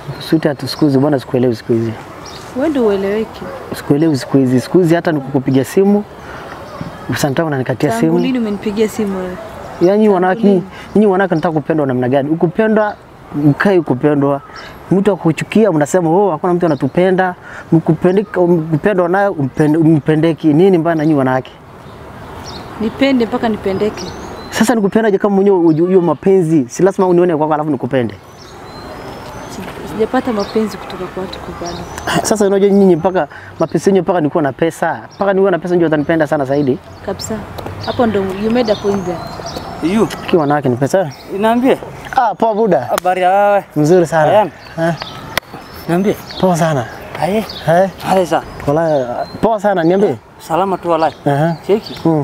Sweetheart, siku hizi bwana, sikuelewi siku hizi, Wewe ndio ueleweki. sikuelewi siku hizi. Siku hizi hata nikukupigia simu sometimes unanikatia Tangu simu. lini umenipigia simu wewe? Yaani wanawake nyinyi- nyinyi wanawake nataka kupendwa namna gani? Ukupendwa mkai kupendwa. Mtu akuchukia mnasema oh, hakuna mtu anatupenda. Mkupendeka mpendwa naye umpende- mpendeki. Nini mbaya na nyinyi wanawake? Nipende mpaka nipendeke. Sasa nikupendaje kama mwenyewe uju- hiyo mapenzi? Si lazima unione kwako alafu nikupende. Si- Sijapata mapenzi kutoka kwa watu kubana. Sasa unajua nyinyi mpaka mapenzi yenyewe mpaka nikuwa na pesa. Mpaka niwe na pesa ndio utanipenda sana zaidi. Kabisa. Hapo ndo you made a point there. Yu, Kiwa wanawake ni pesa. niambie Ah, poa buda. habari ya wewe. Mzuri sana. Ayan. Eh, Niambie. poa sana. Aye. Eh, Hale sa. wala poa sana niambie. Salama tu walai. Aha. Cheki. Hmm.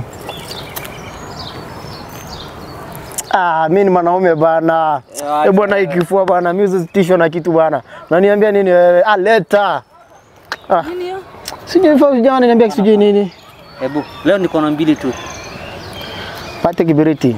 Ah, mimi ni mwanaume bana. Ya, Eh bwana, ikifua bana, mimi usitishwe na kitu bana. Unaniambia nini wewe? Ah, leta. Nini hiyo? Sijui fa vijana niambia sijui nini. Hebu leo niko na mbili tu. Pate kibiriti.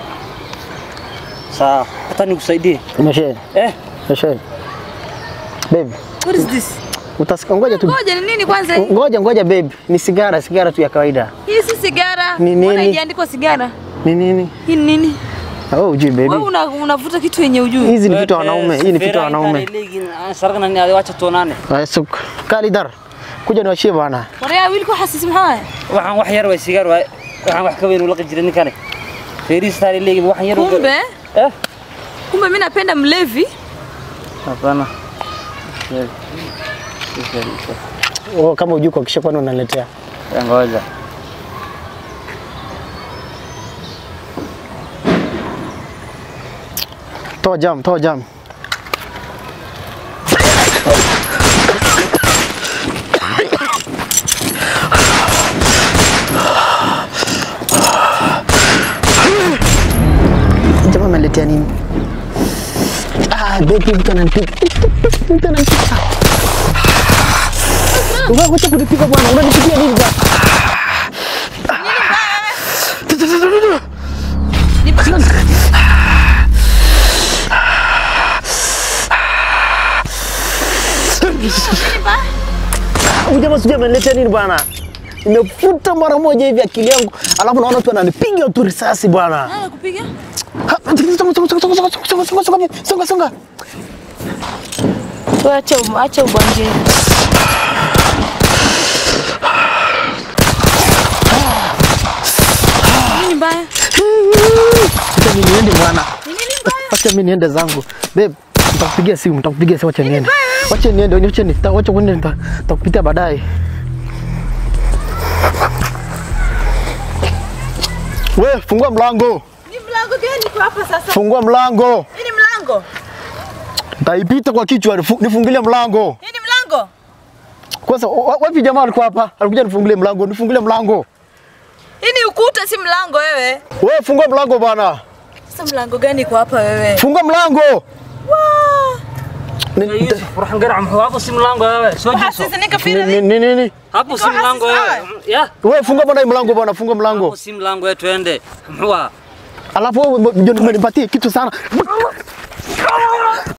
Sawa. Hata nikusaidie. Umeshe. Eh, Umeshe. Babe, What is this? utasikia ngoja tu. Ngoja ni nini kwanza hii? Ngoja ngoja babe, ni sigara, sigara tu ya kawaida. Hii si sigara. Ni nini? Mbona haijaandikwa sigara? Ni nini? Hii ni nini? Oh, ujui Wewe baby. una, unavuta kitu yenye ujui. Hizi ni vitu vya wanaume, hii ni vitu vya wanaume. Saraka nani wacha tuonane. Haya, suk. Kali dar. Kuja niwashie bana. Waraya wiilku xasis maxaa? Waxaan wax yar way sigaar waay. Waxaan wax ka weyn ula jiray ninkani. Feris tari leegi waxaan yar. Kumbe, Eh? kumbe mimi napenda mlevi. Hapana. Oh, kama ujui kuhakikisha kwani unaletea. Ngoja. Toa jam, toa jam. Jamaa ameletea nini? Ah, baby mtu ananipiga. Mtu ananipiga. Wewe wacha kunipiga bwana. Unanipigia nini bwana? Huyu jamaa sijui ameniletea nini bwana. Imefuta mara moja hivi akili yangu, alafu naona tu ananipiga tu risasi bwana. Nani kupiga? Ha, Songa, songa, songa, songa, songa, songa, songa, songa, songa, songa. Wewe acha um- acha ubanje. Nini mbaya? Acha mimi niende bwana. Ni nini mbaya? Acha mimi niende zangu. Babe, nitakupigia simu, nitakupigia simu, acha niende. Wacha niende, wacha ni, wacha kwenda nita- nitakupitia baadaye. We, fungua mlango. Ni mlango gani kwa hapa sasa? Fungua mlango. Hii ni mlango. Nitaipita kwa kichwa, nifu- nifungulie mlango. Hii ni mlango. Kwanza wa- wapi jamaa alikuwa hapa? Alikuja nifungulie mlango, nifungulie mlango. Hii ni ukuta si mlango wewe. Wewe fungua mlango bwana. Sasa mlango gani kwa hapa wewe? Fungua mlango. Waa. Ni- nita- Waxaan garac muxuu hapo si mlango wewe. Soo Waxa jeeso. sisi ninka ni- fiiri. ni- ni- nini? Hapo si Niko mlango hasi wewe. Ya. Wewe fungua bwana hii mlango bwana, fungua mlango. Hapo si mlango wewe twende. Muxuu ah. Alafu wewe ndio umenipatia kitu sana.